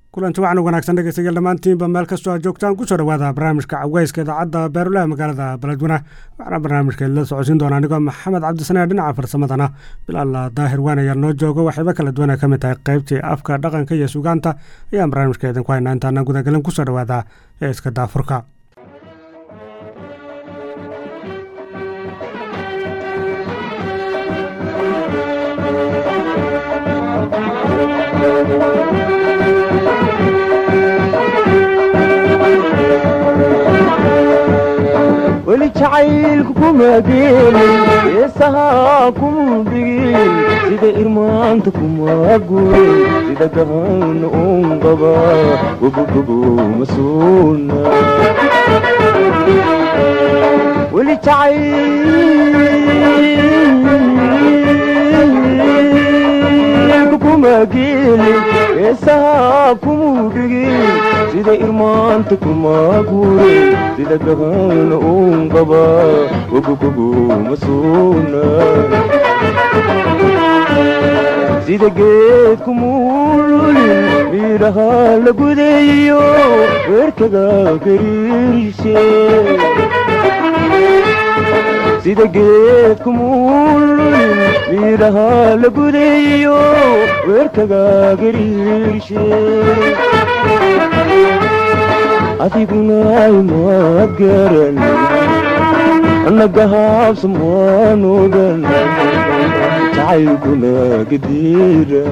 kulanti waxaan wanaagsan dhegeystayaal dhammaantiinba meel kastoo aad joogtaan kusoo dhawaada barnaamijka caweyska idaacadda beerulaha magaalada beledweyne waxaana barnaamijka la socodsiin doona anigoo maxamed cabdisanee dhinaca farsamadana bilaalla daahir waan ayaa noo jooga waxayba kala duwan ay ka mid tahay qaybtii afka dhaqanka iyo sugaanta ayaan barnaamijka idinku haynaa intaana gudagelin kusoo dhawaada ee iska daafurka weli jacaylku kuma geelin heesahaa kuma dhigin sida irmaanta kuma gurin sida gahan un qaba gobogobo ma suuna weli jacaylku kuma geelin heesahaa kuma dhigin sida irmaanta kuma gurin sida gahan un qaba gogogobo ma suuna sida geedku muululin miidhaha la gudayo weerkaga gariirshe sida geedku muululin miidhaha la gudayo weerkaga gariirshe adiguna imaad garan annaga haabsamaan ogan jacaylkuna gadiira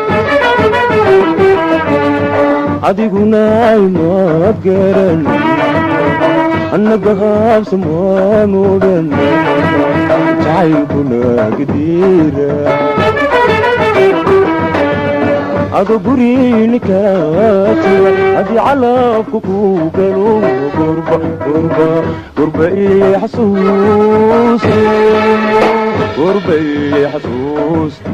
adiguna imaad garan annaga haabsamaan ogan jacaylkuna gadiira ado gurini kaatira haddii calaabka ku galo gurba gurba gurba ii xasuusta gurba ii xasuusta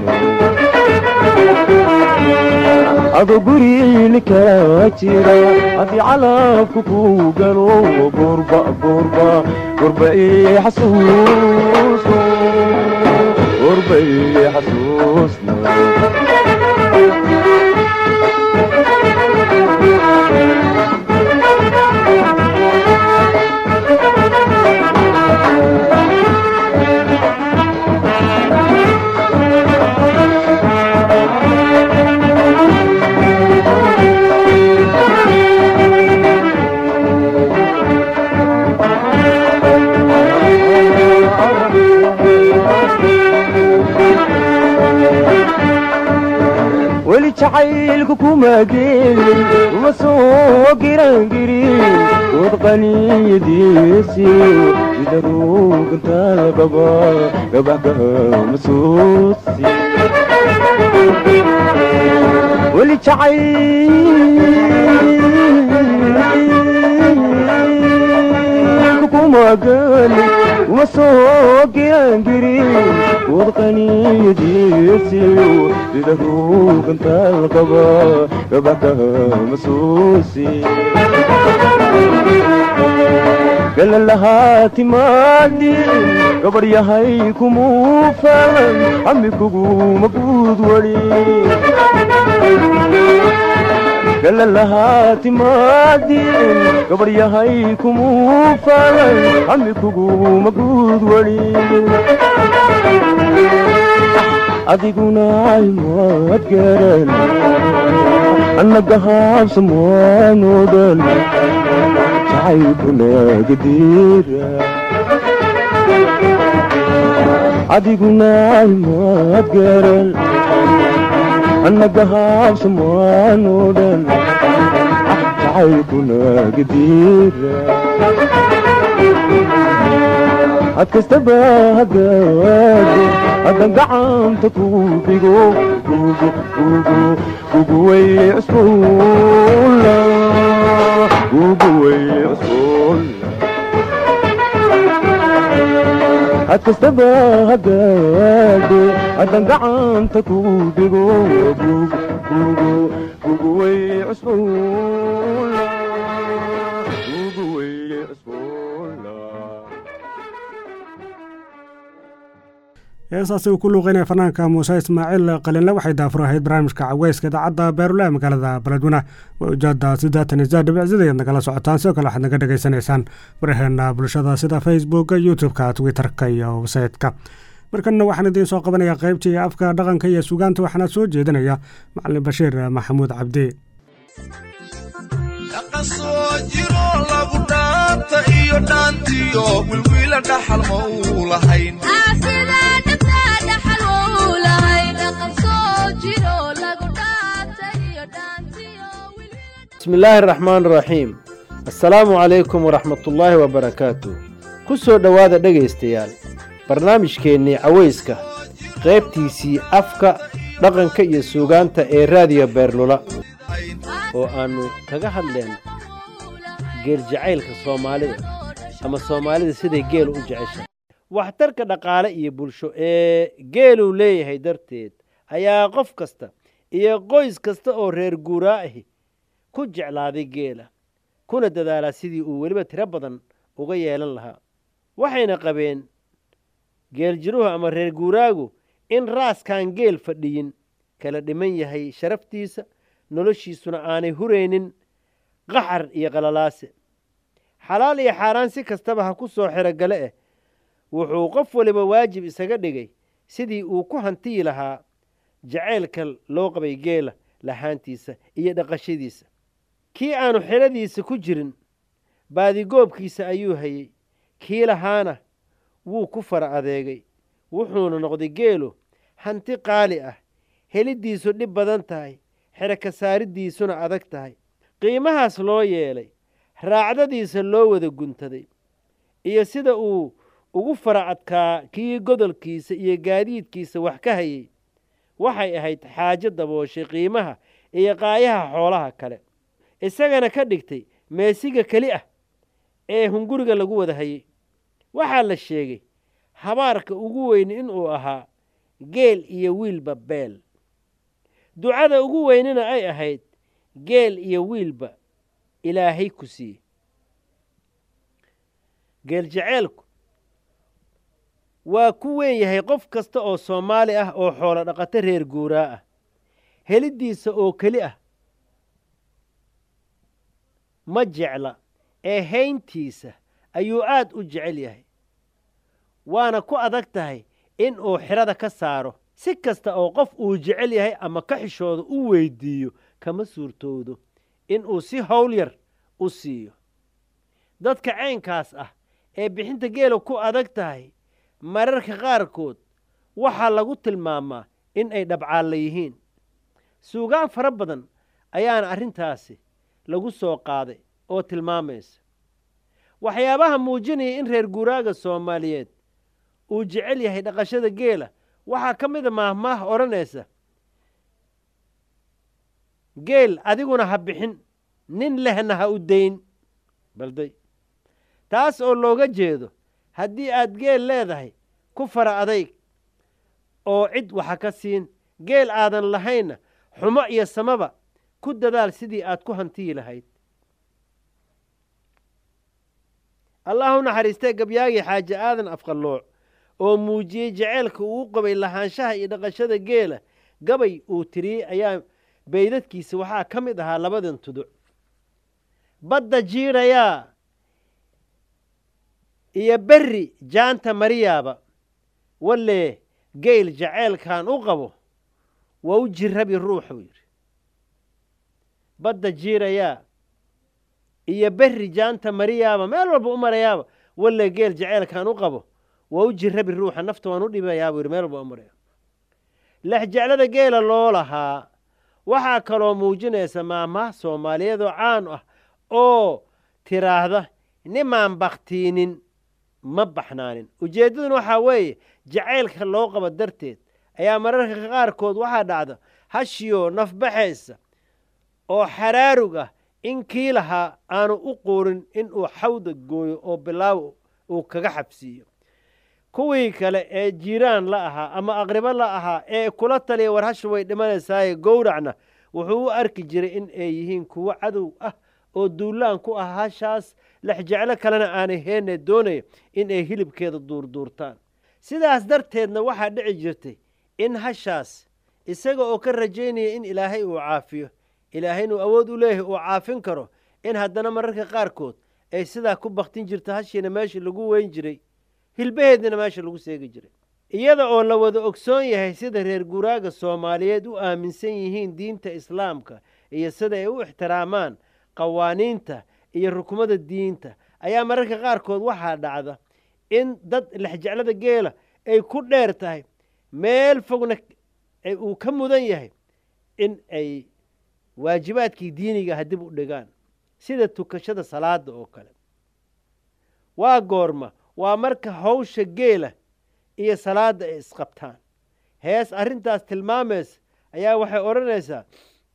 ado gurini kaatira haddii calaabka ku galo gurba gurba gurba ii xasuusta gurba ii xasuusta weli jacaylku kuma geelin uma soo girangirin wad qaniyadiisiyo sida ruugantaada qaba gabaxgaha masuusi weli jacayl kuma geelin uma soo girangirin wad qaniyadiisiyo sida ruugantaada qaba gabaxgaha masuusi galalahaa timaadin gabar yahay kumuu falan amikuguma guud wali galalahaa timaadin gabar yahay kumuu falan amikuguma guud wali adiguna imaad garan annaga haabsamaan odan jacaylkuna gadiira adiguna imaad garan annaga haabsamaan odan jacaylkuna gadiira had kastaba hagaado haddan gacanta ku dhigo guguway cusbuula guguway cusbuula had kastaba hagaado haddan gacanta ku dhigo guguway cusbuula heesaasi uu ku luuqeynaya fanaanka muuse ismaaciil qalinle waxay daafur ahayd barnaamijka caweyska idaacadda beerulaha magaalada baladweyne waa ujaada siddeetan iyo saddex dhibicsidayaad nagala socotaan sidoo kale waxaad naga dhegaysanaysaan baraheena bulshada sida facebooka youtube-ka twitter-ka iyo websaytka markanna waxaan idiin soo qabanayaa qaybtii afka dhaqanka iyo sugaanta waxaana soo jeedinaya macalin bashiir maxamuud cabdi dhaqasoo jiro lagu dhaanta iyo dhaantiyo wilwiila dhaxal ma uu lahayn bismi illaahi araxmaan araxiim assalaamu calaykum waraxmatullaahi wabarakaatu ku soo dhowaada dhegaystayaal barnaamijkeennii cawayska qaybtiisii afka dhaqanka iyo suugaanta ee raadiyo beerlula oo aannu kaga hadleen geel jacaylka soomaalida ama soomaalida siday geel u jeceshahay waxtarka dhaqaale iyo bulsho ee geeluu leeyahay darteed ayaa qof kasta iyo qoys kasta oo reer guuraa ahi ku jeclaaday geela kuna dadaalaa sidii uu weliba tiro badan uga yeelan lahaa waxayna qabeen geeljiruhu ama reer guuraagu in raaskaan geel fadhiyin kala dhiman yahay sharaftiisa noloshiisuna aanay huraynin qaxar iyo qalalaase xalaal iyo xaaraan si kastaba ha ku soo xerogale eh wuxuu qof waliba waajib isaga dhigay sidii uu ku hantiyi lahaa jacaylka loo qabay geela lahaantiisa iyo dhaqashadiisa kii aanu xeladiisa ku jirin baadigoobkiisa ayuu hayey kii lahaana wuu ku fara adeegay wuxuuna noqday geelu hanti qaali ah heliddiisu dhib badan tahay xeraka saariddiisuna adag tahay qiimahaas loo yeelay raacdadiisa loo wada guntaday iyo sida uu ugu fara adkaa kii godolkiisa iyo gaadiidkiisa wax ka hayey waxay ahayd xaajo dabooshay qiimaha iyo qaayaha xoolaha kale isagana ka dhigtay meesiga keli ah ee hunguriga lagu wada hayey waxaa la sheegay habaarka ugu weyn inuu ahaa geel iyo wiilba beel ducada ugu weynina ay ahayd geel iyo wiilba ilaahay ku siiye geel jaceelku waa ku weyn yahay qof kasta oo soomaali ah oo xoolo dhaqato reer guuraa ah heliddiisa oo keli ah ma jecla ee hayntiisa ayuu aad u jecel yahay waana ku adag tahay in uu xidhada ka saaro si kasta oo qof uu jecel yahay ama ka xishooda u weyddiiyo kama suurtoodo in uu si howl yar u siiyo dadka caynkaas ah ee bixinta geela ku adag tahay mararka qaarkood waxaa lagu tilmaamaa in ay dhabcaalla yihiin suugaan fara badan ayaana arrintaasi lagu soo qaaday oo tilmaamaysa waxyaabaha muujinaya in reer guuraaga soomaaliyeed uu jecel yahay dhaqashada geela waxaa ka mid a maahmaah odhanaysa geel adiguna ha bixin nin lehna ha u dayn balday taas oo looga jeedo haddii aad geel leedahay ku fara adayg oo cid waxa ka siin geel aadan lahaynna xumo iyo samaba ku dadaal sidii aad ku hantiyi lahayd allah u naxariistee gabyaagii xaaji aadan afqallooc oo muujiyey jaceylka uu qabay lahaanshaha iyo dhaqashada geela gabay uu tiriyey ayaa baydadkiisa waxaa ka mid ahaa labadan tuduc badda jiidhayaa iyo berri jaanta mariyaaba wallee geyl jaceylkan u qabo waa u jirabi ruuxuu yidhi badda jiirayaa iyo berri jaanta mariyaaba meel walba u marayaaba wallee geel jaceylkan u qabo waa u jirabi ruuxa nafta waan u dhibayaabuu yidhi meel walba u maraya lexjeclada geela loo lahaa waxaa kaloo muujinaysa maamaha soomaaliyeed oo caan ah oo tiraahda nimaan bakhtiinin ma baxnaanin ujeeddaduna waxaa weeye jacaylka loo qabo darteed ayaa mararka qaarkood waxaa dhacda hashiyoo nafbaxaysa oo xaraarug ah in kii lahaa aanu u quurin inuu xawda gooyo oo bilaaw uu kaga xabsiiyo kuwii kale ee jiiraan la ahaa ama aqribo la ahaa ee kula taliya war hasha way dhimanaysaaye gowracna wuxuu u arki jiray in ay yihiin kuwo cadow ah oo duulaan ku ah hashaas lexjeclo kalena aanay heenne doonaya in ay hilibkeeda duurduurtaan sidaas darteedna waxaa dhici jirtay in hashaas isaga oo ka rajaynaya in ilaahay uu caafiyo ilaahay inuu awood u leeyahay uu caafin karo in haddana mararka qaarkood ay sidaa ku baktin jirto hashiina meesha lagu weyn jiray hilbaheedina meesha lagu seegi jiray iyada oo la wada ogsoon yahay sida reer guraaga soomaaliyeed u aaminsan yihiin diinta islaamka iyo sida ay u ixtiraamaan qawaaniinta iyo rukumada diinta ayaa mararka qaarkood waxaa dhacda in dad lexjeclada geela ay ku dheer tahay meel fogna uu ka mudan yahay in ay waajibaadkii diiniga ah dib u dhigaan sida tukashada salaada oo kale waa goorma waa marka hawsha geela iyo salaadda ay isqabtaan hees arrintaas tilmaamaysa ayaa waxay odhanaysaa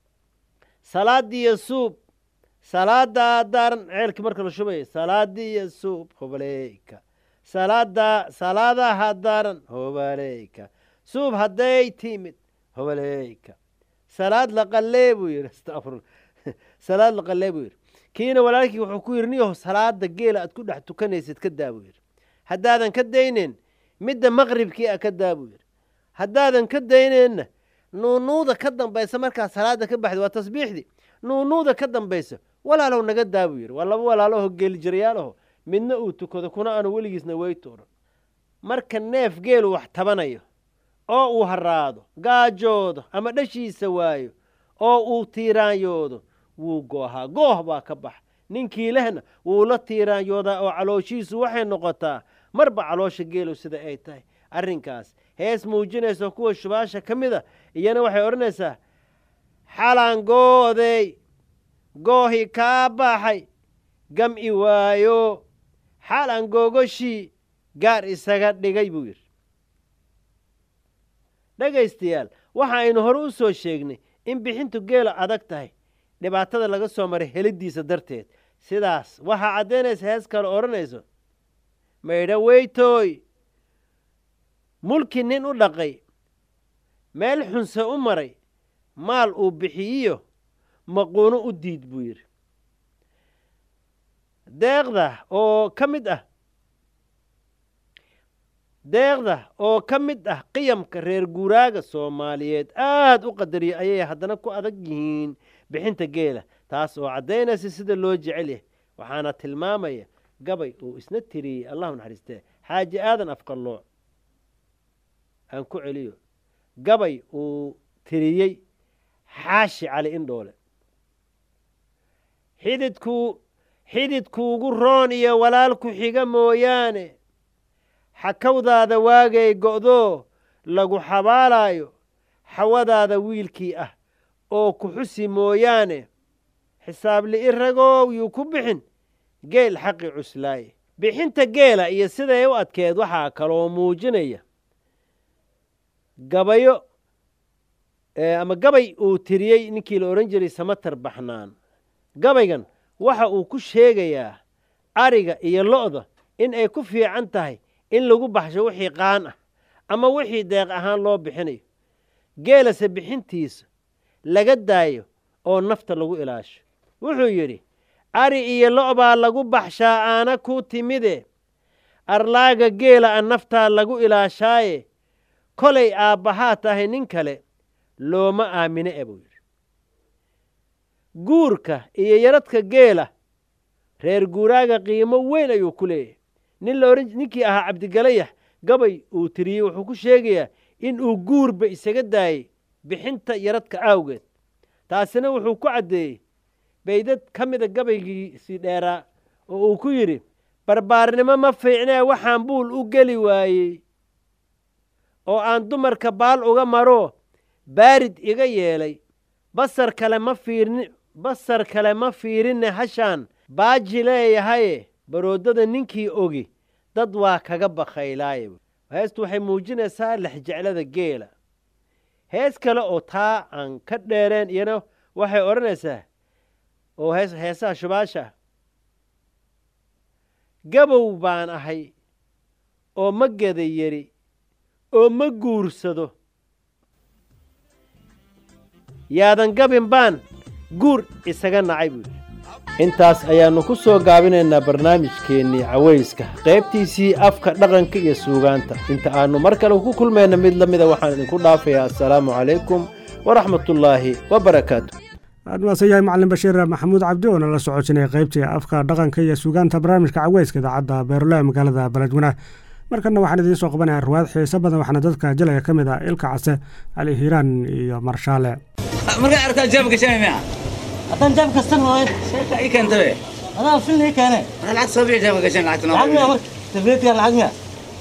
salaadiiyo suub salaadaa daaran ceelkii marka la shubaya salaadiiyo suub hobaleyka salaada salaadaha daaran hobaleyka suub hadday timid hobaleyka salaad la qallee buu yidhi astafurla salaad la qallee buu yidhi kiina walaalkii wuxuu ku yidhi niyaho salaada geela aad ku dhex tukanaysid ka daa buu yidhi haddaadan ka dayneyn midda maqribkii a ka daa buu yidhi haddaadan ka dayneenna nuunuuda ka dambaysa markaa salaada ka baxda waa tasbiixdii nuunuuda ka dambaysa walaalow naga daa buu yidhi waa laba walaaloho geelijirayaalaho midna uu tukado kuna aanu weligiisna weytooran marka neef geelu wax tabanayo oo uu haraado gaajoodo ama dhashiisa waayo oo uu tiiraanyoodo wuu goohaa gooh baa ka baxa ninkii lehna wuu la tiiraanyoodaa oo calooshiisu waxay noqotaa marba caloosha geelu sida ay tahay arrinkaas hees muujinaysa kuwa shubaasha ka mid a iyana waxay odhanaysaa xalaan gooday goohi kaa baxay gam'i waayo xalaan googoshii gaar isaga dhigay buu yidhi dhegaystayaal waxa aynu hore u soo sheegnay in bixintu geela adag tahay dhibaatada laga soo maray heliddiisa darteed sidaas waxaa caddaynaysa hees kale odhanayso maydha weytooy mulki nin u dhaqay meel xunse u maray maal uu bixiyiyo maquuno u diid buu yidhi deeqda oo ka mid ah deeqda oo ka mid ah qiyamka reer guuraaga soomaaliyeed aad u qadariya ayay haddana ku adag yihiin bixinta geela taas oo caddaynaysa sida loo jecel yahay waxaana tilmaamaya gabay uu isna tiriyey allahu naxariistee xaaji aadan afqallooc aan ku celiyo gabay uu tiriyey xaashi cali indhoole xididkuu xididkuugu roon iyo walaalku xiga mooyaane xakawdaada waagay go'doo lagu xabaalaayo xawadaada wiilkii ah oo ku xusi mooyaane xisaab li'i ragow yuu ku bixin geel xaqi cuslaaye bixinta geela iyo siday u adkeed waxaa kaloo muujinaya gabayo ama gabay uu tiriyey ninkii la odhan jiray samatar baxnaan gabaygan waxa uu ku sheegayaa ariga iyo lo'da in ay ku fiican tahay in lagu baxsho wixii qaan ah ama wixii deeq ahaan loo bixinayo geelase bixintiisa laga daayo oo nafta lagu ilaasho wuxuu yidhi ari iyo lo' baa lagu baxshaa aana ku timide arlaaga geela a naftaa lagu ilaashaaye kolay aabbahaa tahay nin kale looma aamine e buu yidhi guurka iyo yaradka geela reer guuraaga qiimo weyn ayuu ku leeyahay nin la odhan ninkii ahaa cabdigalayax gabay uu tiriyey wuxuu ku sheegayaa in uu guurba isaga daayey bixinta yaradka aawgeed taasina wuxuu ku caddeeyey baydad ka mida gabaygiisii dheeraa oo uu ku yidhi barbaarnimo ma fiicnee waxaan buul u geli waayey oo aan dumarka baal uga maro baarid iga yeelay basar kale ma fiirin basar kale ma fiirinne hashaan baaji leeyahaye baroodada ninkii ogi dad waa kaga bakhaylaaye heestu waxay muujinaysaa lexjeclada geela hees kale oo taa aan ka dheereen iyana waxay odhanaysaa oo hees heesaha shubaasha gabow baan ahay oo ma geda yeri oo ma guursado yaadan gabin baan guur isaga nacay buu yidhi intaas ayaannu ku soo gaabinaynaa barnaamijkeennii cawayska qaybtiisii afka dhaqanka iyo suugaanta inta aannu mar kale ku kulmayna mid la mida waxaan idinku dhaafayaa assalaamu calaykum waraxmatullaahi wabarakaatu aad maasan yahay macalin bashiir maxamuud cabdi oo nala socosinaya qaybtii afka dhaqanka iyo suugaanta barnaamijka caweyska idaacadda beerule ee magaalada beledweyne markana waxaan idiin soo qabanayaa ruwaad xiiso badan waxaana dadka jalaya ka mid ah ilka case cali hiiraan iyo marshaale markaa arkaa jaab gashanay miya haddaan jaab kastan waayo sheeka ii keentabe adaa filna ii keene marka lacag soo bixi jaabka gashan lacagta lacag miya marka tableetkan lacag miya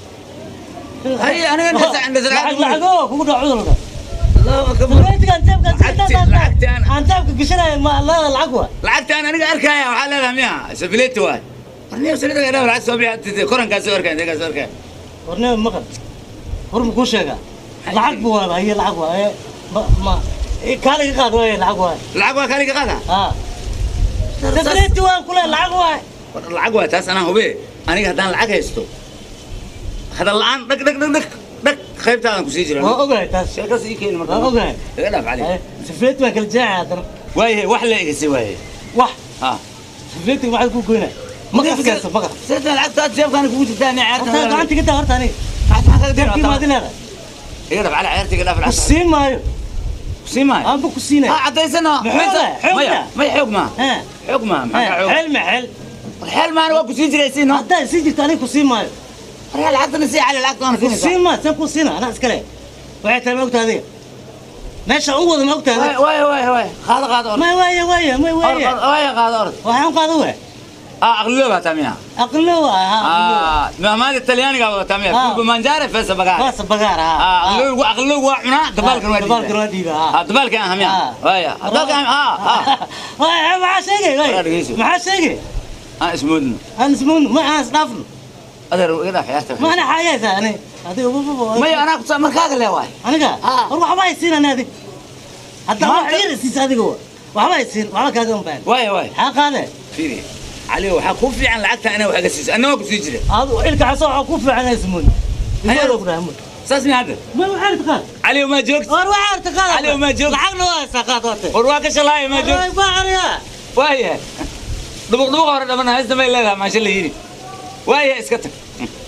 hay aniga ndasa ndasa lacag lacago kugu dhaco cudurka Allahu akbar tableetkan jaabka Lacagti- lacagti aan- aan jaabka gashanayo ma leeda lacag waa lacagta aan aniga arkaya waxaa leedahay miya safileeti waay warniyo salida gadhaa lacag soo bixi korankaa soo arkaya inteekaa soo arkaya warnima maqan war ma kuu sheegaa lacag bu waaba haye lacag waa ee ma ma kaaliga qaad waaye lacag waa lacag waa kaaliga qaada haa tableeti waan kule lacag waa lacag waay taas anaa hube aniga haddaan lacag haysto hadal la'aan dhag dhag dhag dhag dhag qaybtaadan kusii jira waa ogahay taas sheekaas ii keeni marka waa ogahay iga dhaaf cali tableeti waan kala jeexay haddana waayahe wax la egasay waaye wax ha tableeti maxaad ku goynaa maqas kaysta maqas sirta lacagtaad jeebkaana kugu jirtaa ni horta ceerta gacanta ka taa horta aniga maxaa jeebkii maadi leedahay iga dhaaf cali ceerta iga dhaaf ku lacagta siin maayo sii maayo aanba ku siinay ha cadaysana Maxoog leh, xoog maya leh. maya xoog maa ها xoog maa maxaa xoog xel ma xel xeel maana waa kusii jiraysiin no haddaa sii jirta aniga ku siin maayo waryaa lacagtana sii cali lacagta waana ku siinaysaa siin maayo saan ku siina anaa iskale waxay tahay ma ogtahay adiga meesha u wada ma ogtahay adiga waaya waaya waaya qaado qaado orod ma waaya waaya ma waaya waaya qaado orod waxaan qaado we ah aqliyo baa tamiya aqlo waa ha ah maamaada talyaaniga baa tamiya Ah. kulba manjare fesa bagaar waa sabagaar ha ah aqliyo aqliyo waa cunaa dabaalkan waa dabaalkan diidaa waa diiba ha ah dabaalkan ah miya Ah. waaya dabaalkan ah ah waaya maxaa sheegay War waay dhegeyso. maxaa sheegay ah ismoodno aan ismoon ma aan isdhaafno adeer iga dhaaf ciyaarta ma ana xaayaysa ani adiga wuxuu maya anaa kusa markaaga le waay aniga Ah. war waxba ay siin ani adiga hadda wax Maanta- yar isiisa adiga wa waxba ay siin waxba kaaga unbaan waaya waaya maxaa qaade fiiri cali waxaa kuu fiican lacagta inaa wax iga siiso anna waa kusii jira adu ilka xaso waxaa ku fiican ismoon ismoon ku dhaamo saas miya hadda ma waxaan taqaan cali ma joogto war waxaan taqaan Ali, ma joog. lacagna waa saqaad wate war waa ka shalaaya ma joogto way baariya waaya dhubuq dhubuq hore dhamana haysta may leedahay maasha la yidhi waaya iska tag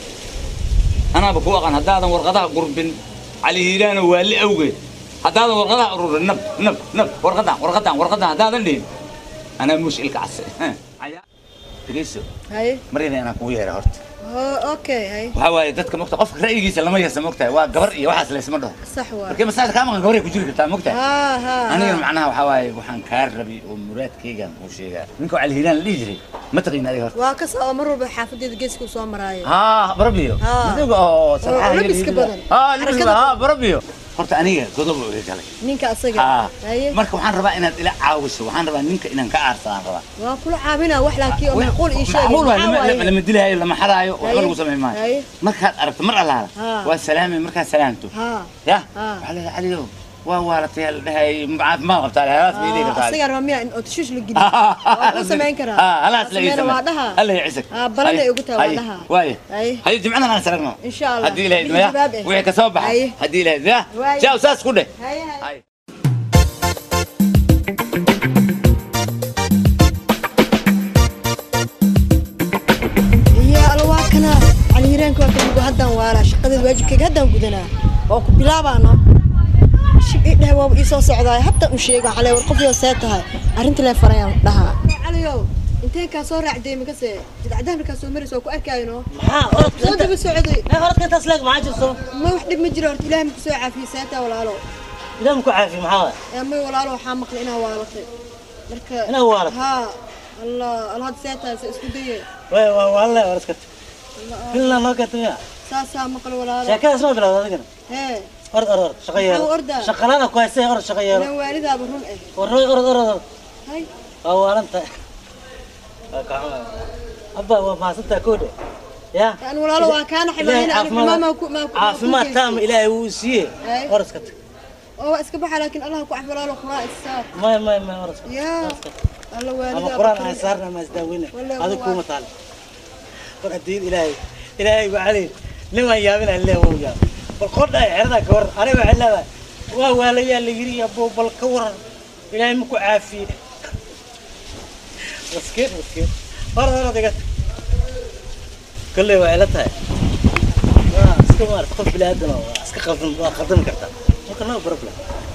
anaaba ku aqaan haddaadan warqadaha gurbin cali hiiraano waali awgeed haddaadan warqadaha ururin nab nab nab warqadan warqadan warqadan haddaadan dhihin anaa muush ilka case dhegeyso haye maryana inaan kugu yeera horta ho- okay haye waxaa waaye dadka mogta qofka ra'yigiisa lama yeesa mogtahay waa gabar iyo waxaas laysma dhaho sax waa markii masaajid kaa maqan gabaray ku jiri kartaa mogtahay ha ha anigana macnaha waxaa waaye waxaan kaa rabay oo muraadkaygan kuu sheegaa ninka cali hiiraan la dhihi jiray ma taqiin adiga horta waa kas oo mar walba xaafadeeda geeska u soo maraayo ها بربيو ها. مدوق اه صراحه لبس كبدن. اه لبس حركة ها بربيو horta aniga godob oo iga galay ninka asaga haa haye marka waxaan rabaa inaad ila caawiso waxaan rabaa ninka inaan ka aarsadaan rabaa waa kula caabinaa wax laakiin oo macquul ii sheegay macquul waa maxaa lama- waaye? lama dilaayo lama xaraayo waxba Haye. lagu samayn maayo Haye. markaad aragto mar allaala Haa. waa salaamay markaad salaamto haa ya Haa. waxaa leedahay caliyow waa waalatay la dhahay caafimaad qabtaa halaas bay dhihi kartaa asaga rabaa miyaa in oo tashuush la geliyo waa ku samayn karaa ها هلاس Waa sameyn, waa dhaha الله يعزك ها balanay ugu tahay waa dhaha وايه haye هاي جمعنا انا سرقنا إن شاء الله. هدي لها بيجي جواب إيه؟ وهي كسوبة أيه. هدي لها ذا واي. جاو ساس كله haye haye هاي iyo alla waa kana caliiraanka waa kamigo haddaan waalaa shaqadeed waajibkayga haddaan gudanaa oo ku bilaabaano shib ii dheh waaba ii soo socdaay haddaan u sheego calee war qof yoo see tahay arrinta lee farayaan dhahaa caliyow intee kaa soo raacday makase jidcadaha markaa soo maraysa waa ku arkaayo maxaa soo orodka daba socday ma orodka intaas leeg maxaa jirto ma wax dhib ma jiro horta ilaahay maku soo caafiye seetaa walaalo ilaah ma ku caafi maxaa waay ee may walaalo waxaa maqlay inaa waalatay marka Inaa waalatay? haa allah alla hadda seetaa se isku daye way waa waale war iska tag filna noo keentay saasaa maqal walaalo sheekadaas ma bilowda adigana hee orod orod orod shaqo yeelo Maxaa ordaa? shaqalada ku haysay orod shaqo yeelo inaa waalidaaba run eh warroy orod orod orod hay waa waalanta waa kacma abba waa mahadsantaa koodhe ya yani walaalo waa kaana ilaahay ximaayna aniga caafimaad maa ku maa ku caafimaad taama ilaahay wuu siiyey Ay. orod iska tag oo waa iska baxa laakiin allah ku cafi walaalo quraa isaar may may may orod iska tag yaa orod iska tag alla ama waalidaaba quraan run aan eh. saarna ama isdaaweyna Wallahi adiga waa- kuuma taal war hadiid ilaahay ilaahay baa cali nimaan yaabina ilaahay wuu yaab bal qodha ay xeradaa ka waran aniga waxay leedahay waa waalayaa la yiri abo bal ka waran ilaahay ma ku caafiye maskiin maskiin hor hor adiga kolley waa ila tahay waa iska maarata qof bini aadan oo waa iska qaldan waa qaldami kartaa marka no problem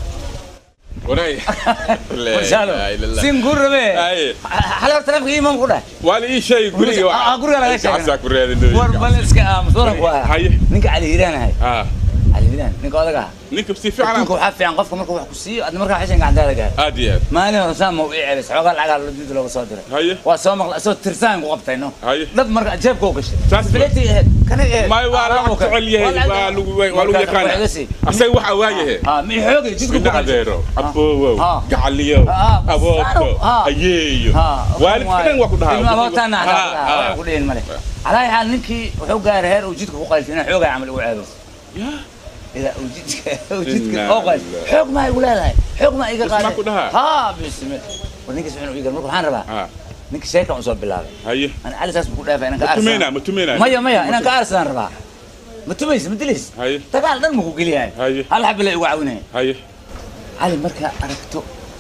wanaay Warshaalo. Siin guur rabe. Hal hor taleefanka iimaan ku dhahay. waa la ii sheegay guriga Ah, guriga laga sheegay. gacasaa ku raadin War bal iska aamus waran ku ah. haye Ninka Cali Hiiraan ahay. ah Cali Hiiraan ninka odaga ah. ninka si fiican Ninka waxaa fiican qofka markuu wax ku siiyo adna markaa xishan gacantaada gaar. aad iyo aad Maalin hore saan ma u ii celis xoogaa lacagaa loo did looga soo diray. haye Waa soo maqla soo tirsaan ku qabtay no. haye Dad marka jeebka u gashay. Saas ba. Bileti ahayd. Kana ahayd. may waa la jecel yahay waa lagu waa lagu yaqaan asaga waxa waayahe Ah, mi xoogay jidku ku ina qabtay. adeero aboowow Ah. gacaliyow Ah, aboobto ah. ayeeyo ها waalidka dhan waa ku dhahaa ilma abootana Ah, ah. ku dheen male على حال ninkii wuxuu gaaray heer uu jidka ku qalfina xoogaa camal ugu ceebo ila uu jidka uu jidka Inna oo qal lillahi. xoog ma igu leedahay xoog ma iga Isma qaaday ku dhahaa? ha bismi war ninka soo iga marka waxaan rabaa Ah, ninka sheekan soo bilaabay haye ana cali saas ku dhaafay inaan ka ma tumeynaa arsan ma tumeynaa maya maya inaan ka arsan rabaa ma tumaysa ma dilis haye dagaal dhan ma ku geliyahay haye hal xabla igu caawinaya haye علي مركا أركتو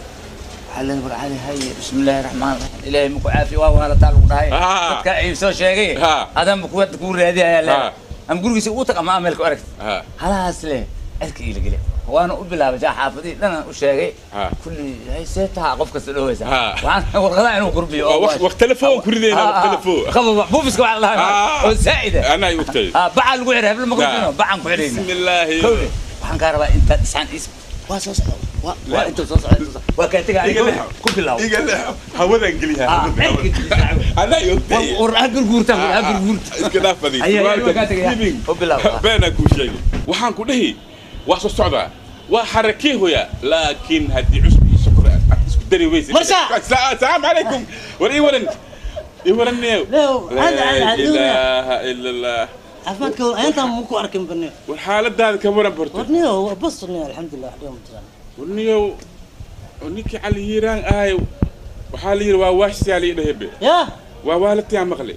علي نبر علي هاي بسم الله الرحمن الرحيم إلهي مكو عافية وهلا تعالوا قدهاي آه. dadka ay soo sheegay Ha. adan ku wad ku raadiya Ha. la am gurigiisa uu taqa ma amelka aragt ha halaas le alka ila gele waana u bilaabay jaa xaafadii dhana u sheegay Ha. kulli hay seeta qof kasta dhawaysa Ha. waxaan warqada inuu qurbiyo Waa waqt- waqti telefoon ku ridayna, waqti telefoon. qaba buufiska waxa la Ah. oo saa'ida anaa i ogtay ha baca lagu xiray habla ma qurbiyo bacan ku xirayna bismillaahi كوني waxaan kaa rabaa intaad isaan is waa soo socda waa waa intuu soo socda intuu soo socda. waa kaa tegaa Iga leexo. ku bilaw iga leexo hawadaan geliyaa Ah, hawada, cirka hawada. gelisaa. anaa i ogtay war ha gurguurta war ha gurguurta iska dhaafadi Ayaa, ayaa, waa kaa tegaya. U bilaw. beenaa kuu sheegay waxaan ku dhihi waa soo socdaa waa xarakee hoya laakiin haddii cusbi iyo sokor aad aad isku dari weysa Marsha! asalaamu calaykum war ii waran ii waran neew Neew, laa hada, hada, hada. ilaaha ila allah caafimaadka war ayantaan ma ku arkin bane war xaaladaada ka waran barto warniyo waa bas warniyo alxamdulilah wax dhiba ma jiraan war niyow oo ninkii cali hiiraan ahay waxaa la yidhi waa waashsiyaa la idhahebe yaa waa waalatiyaa maqle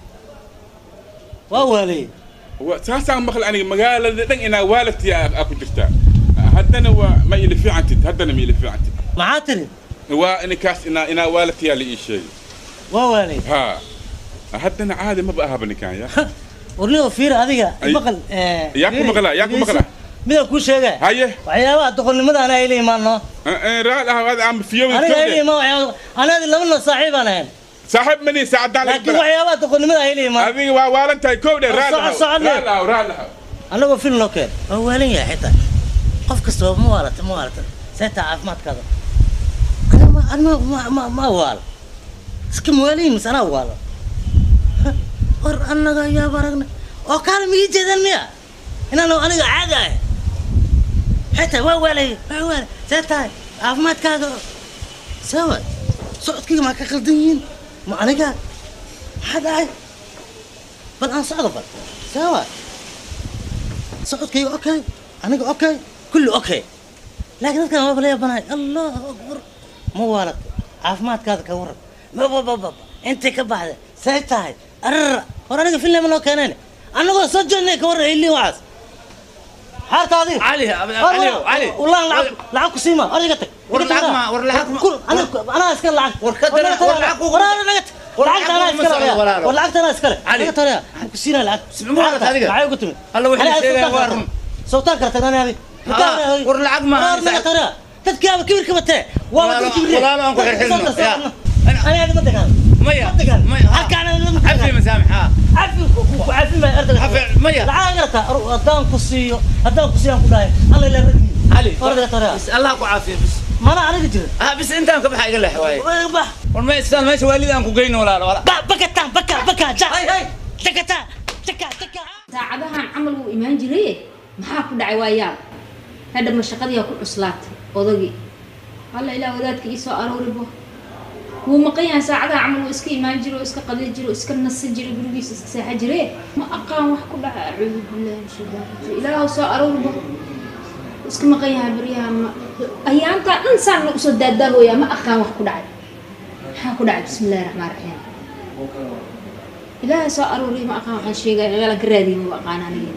waa waalay Wa- saasaan maqle aniga magaalada dhan inaa waalatiyaa aa ku jirtaa haddana waa ma ili fiicantid haddana ma ili fiicantid maxaa tiri waa ninkaas inaa inaa waalatiyaa la ii sheegay waa waalay ha haddana caadi maba ahaba ninkaan ya warniyo fiir adiga Ay. maqal eh, Yaa ku fiiri, maqlaa, yaa ku dhegeyso. maqlaa. midaan kuu sheegay haye waxyaabaha doqonnimadaana ay la imaano raal ah ada aan fiyowi aniga ay la imaan waxyaaba anaadi labana saaxiibaan ahayn saaxiib mani saacadaan laakiin waxyaabaha doqonnimada ay la imaan adiga waa waalan tahay kow dhe raal Soco- soco- raal ah raal ah annagoo film noo keen waa waalan yahay xitaa qof kastaba ma waalata ma waalata seetaa caafimaadkaada Aniga ma- aniga ma- ma ma waalo iska mawaaliyin mise anaa waalo Ha, war annaga yaaba aragna oo kaana migi jeedaan miya inaan aniga caadi ahay xitaa waa waalay waa waalay see tahay caafimaadkaaga sawa socodkayga maa ka qaldan yihiin ma aniga maxaa dhacay bal aan socdo bal sawa socodkayga okay aniga okay kulli okay laakiin dadkan waa bala yaabanahay allahu akbar ma waalad caafimaadkaada ka waran mabababa intay ka baxda say tahay arara hor aniga filnama noo keeneen annagoo soo jeednay ka warran illiin waxaas xaarta adiga علي علي علي والله lacag lacag ku siima adiga tag war lacag ma- war lacag ma- Kul- aniga- anaa iska lacag war ka dara- war lacag ku- war anaa naga tag war lacagta anaa lacag kuma iskale socdo walaalo. war lacagta anaa iskale Ali. naga tariya ku siina lacag Sibma waalad adiga. maxay ugu timid Alla wixii Ani sheegaya sultaan waa kala run. tag. sultaan kala tagnaan abi Ah, war lacag ma- war naga tariya dadkaaba kibirka batee waa Walaalo- wada kibirka walaalo aan ku xirxirno, yaa. ani adi ma degaan ميا ما degaan ميا halkaan عفي مسامحة cafi ku cafi maayo ardayga عفي ميا lacag garata haddaan ku siiyo haddaan ku siiyo aan ku dhahay alla ila ragi علي ordaga tariya بس الله أكو عافية بس mana aniga jirin آه بس أنت أنك بحاجة له حواي bax والما يستاهل ماشي والدي أنكو جايين ولا ولا ba bakataan baka baka ja hay hay takataa taka taka saacadahan camal wuu imaan jiraye maxaa ku dhacay waa yaab hadha ma shaqadiyaa ku cuslaatay odagii alla ilaa wadaadka ii soo arooribo wuu maqan yahay saacadaha camal wuu iska imaan jiro iska qadi jiro iska nasi jiro gurigiisa iska seexa jire ma aqaan wax ku dhaca acuudu billahi min shaytaan rajiim ilaahu soo arooribo iska maqan yahay baryaha ma ayaantaa dhan saan la usoo daadaahooyaa ma aqaan wax ku dhacay maxaa ku dhacay bismi illahi raxmaan raxiim ilaahay soo arooriy ma aqaan waxaan sheegaya meelaan ka raadiyin ma aqaan aniga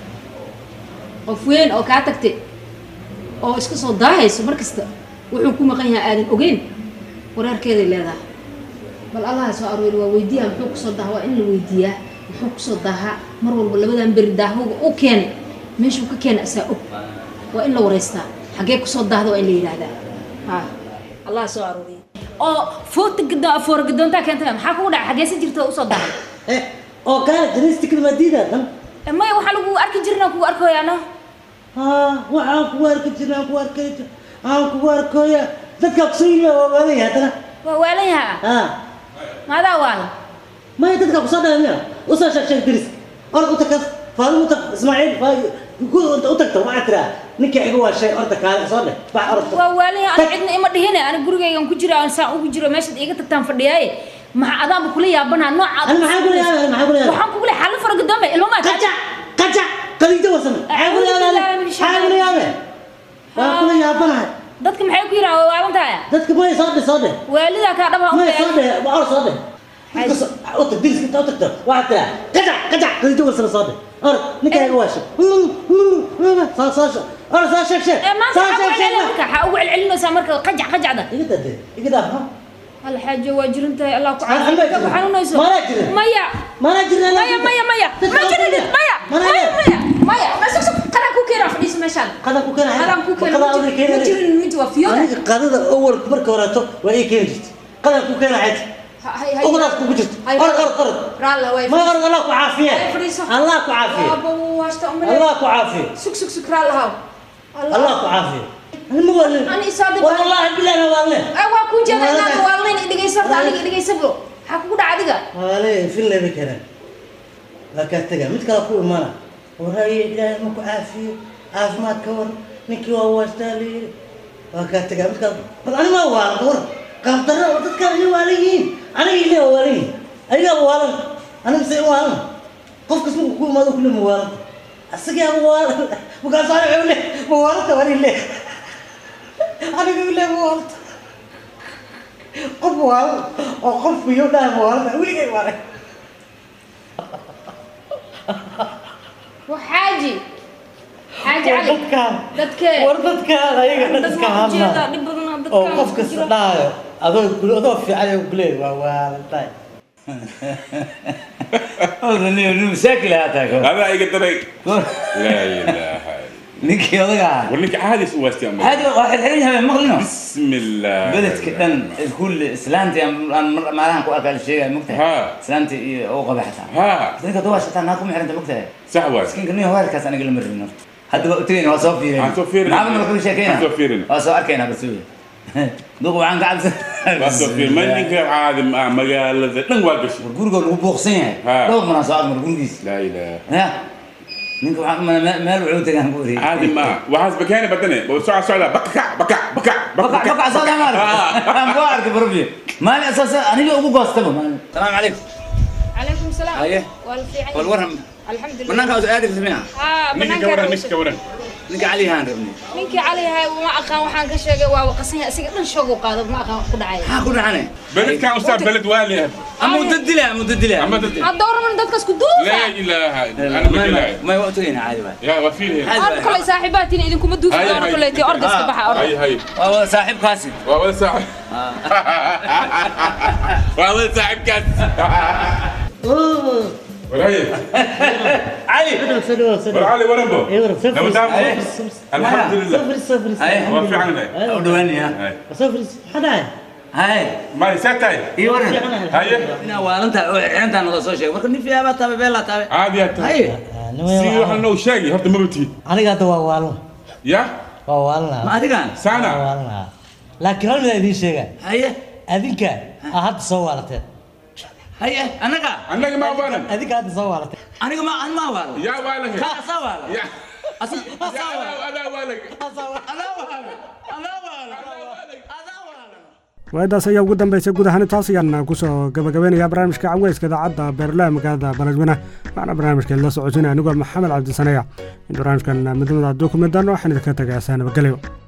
qof weyn oo kaa tagtay oo iska soo daahayso mar kasta wuxuu ku maqan yahay aadan ogeyn waraarkeeday leedahay bal allaha soo aroori waa weydiiyaa muxuu kusoo daha waa in la weydiiyaa muxuu kusoo daahaa mar walba labadan beri daahooga u keen meeshuu ka keena asaa og waa in la wareystaa xaggee kusoo daahda waa in la yidhaahdaa ha allaha soo arooriya oo foota gado foora gadoontaa keentay maxaa kugu dhacay xaggee si jirta usoo dahay oo gaala janiistikada madiidadan maya waxaa lagu arki jirna kugu arkoyaano waxaan kugu arki jirna aan kugu arkay aan kugu arkoya dadkaa kusoo yimi waa waalan yahay haddana waa waalan yaha maadaa waala maya dadkaa kusoo dhahay miya usoo sheeg sheeg diris orod u tagta faadin u tag ismaaciil u tagta waxaa tiraa ninkii iga waa shay orda kaale soo dheh bax orod waa waalan yaha ana cidna ima dhihine ana gurigaygan ku jira aan saan ugu jiro meeshaad iiga tagtaan fadhiyaaye maxaa adaanba kula yaabanaa noocaad Ani maxaan kula yaabay? Maxaan kula yaabay? waxaan kugu leeyahay xaalad fara gadoomay ilmo maa qajac qajac qaliijo wasan maxaa kula yaabay maxaa kula yaabay waa kula yaabanahay dadka maxay ku yiraaha waa waalan tahay dadka maya soo dheh soo dheh waalidaa kaa dhaba maya soo dheh waa or soo dheh u tag diris inta u tagto waxaa tiraa qajac qajac qaliijo wasan soo dheh or ninka iga waa shay soo soo soo or soo sheeg sheeg maanta soo waxaa ugu sheeg sheeg celcelinaysaa marka waxaa ugu celcelinaysaa marka qajac qajacda iga dade iga daaf ha hal xaajo waa jiran tahay allah ku Aan- aan baa jirin. xanuunayso Maanaa jirin. maya mana jirna maya maya maya Dadka ma jirin aqoonta. maya Mana maya leh. maya maya bas bas qadan ku keenaa fadhiiso meeshaan qadan ku keenaya qadan ku keenaa Qadan ma awal jirin ma keenaya. jirin mid waa fiyoda aniga qadada awal marka horeeto waa ii keeni jirtay qadan ku keenahayd hay hay ugudaas kugu jirto orod orod orod raalla way ma orod allah ku caafiye Ay, fadhiiso. allah ku caafiye Waaba wuu hasta umaleyn. allah ku caafiye sug sug sug raalla haw allah ku caafiye ani ma waalin Ani isaadi war baa- wallahi billahi ma waalin ay waa ku jeeda Waalid. inaad waalnayn dhegeysa horta aniga dhegeysa bro maxaa kugu dhaca adiga waalin filna bay keenaan waa kaa taga mid kale ku imana waraaye ilaahay ma ku caafiyo caafimaad ka war ninkii waa waastaa la yidhi waa kaa taga mid kale bal ani ma waalan war qaabdarra oo dadkaan inay waalan yihiin aniga ilaa waa waalan yihiin ayagaa waalan aniga mise in waalan qof kas markuu ku imaado kule ma waalan asagaa ma waalan markaas ani wuxuu le ma waalanta wani le aniga ile ma waalanta qof waalan oo qof biyo dhaha ma waalanta weligay waalan waa xaaji xaaji cali dadkaan dadkee war dadkaan ayaga dhan iska Dad waa ujeedaa, hadla dhib badan oo oo dadkaan qof ku kasta jira. dhahayo adoo gule adoo fiican oo gule waa waalantahay مساكل هاتاك هذا اي قدر لا اله ninkii odaga ahaa ورنيك عادي سوستي أمي. hadi waxaad xiran yahay maqlino بسم الله beledka dhan kull islaantii aan aan mar- maalahan ku arkaa la sheegaya mogtahay ها islaantii iyo oo qaba xataa ها dadka duwaa shataa naa kuma xiranta mogtahay صح واحد miskiinka nin weerkaas aniga lama rabin horta hadda waa utagayna waa soo fiirina Waan soo fiirinaa. maxaa marka sheekayna Waan soo fiirinaa. waa soo arkaynaa basuuya duq waxaan ka cabsan بس في منك عادي مع مقالة دن واقش guriga lagu buuqsan yahay Ha. dhowr manaa soo agmar gurigiis لا اله ya ninka waxaan ma- ma- meel wuxuu tagaan ku wareegay عادي ما وحاس بكاني بدني بسرعة سرعة بكع بكع بكع بقع بقع صوت عمر انا بوارك بربي مالي اساسا انا ابو قاصتبه السلام عليكم calaykum salaam Haye. waa la fiican yahay. والورهم alxamdulilah منانك عاوز ادري سمعها haa نيجي banaanka كورن rabo. مش كورن نك علي هان ربني ninkii cali yahay ma aqaan waxaan ka sheegay waa waqasan yahay asiga dhan shoog u qaado ma aqaan wax ku dhacay ها كل عنه بلد كان أستاذ بلد والي اما مددله مددله أما تدري. ha dooraman dadkaas ku duufa لا اله انا ما مجلاي ما وقته هنا عادي بقى يا وفيل هنا orda koley saaxiibaatiin idinkuma duufi Haye, doono haye. koleyti orda iska baxa orda هاي هاي والله صاحب قاسم وأول ساعة وأول ساعة كاس وراي علي ورالي ورمبو ايه ورم لو صفر دام أيه. الحمد لله صفر صفر أيه. وفي عنا ودواني ها هاي صفر حدا هاي ما يساتاي اي ورن هاي انا والنت انت انا سو شيء مركني فيها ما تابع بلا تابع عادي يا هاي سي waxaan noo sheegi horta ma bati aniga hadda waa waalan ya waa waalanaa ما ادري كان waa sana waalanaa laakiin hal mid aan idiin sheegaa هاي adinka aa hadda soo waalateen هاي انا كا annaga ma waalan adinka hadda soo waalateen انا ما انا ما والله ya waalan كا سوال ya اصلا ya ana waalan انا والله انا والله انا والله waaadaas ayaa ugu dambeysay guud ahaan intaas ayaan kusoo gabagabeynayaa barnaamijka caweyska idaacadda beerlaha magaalada baladweyne waxaana barnaamijka la socosinaya anigoo maxamed cabdisaneya in barnaamijkan midnimada dukumentan waxaan idinka tagay asaa nabadgelyo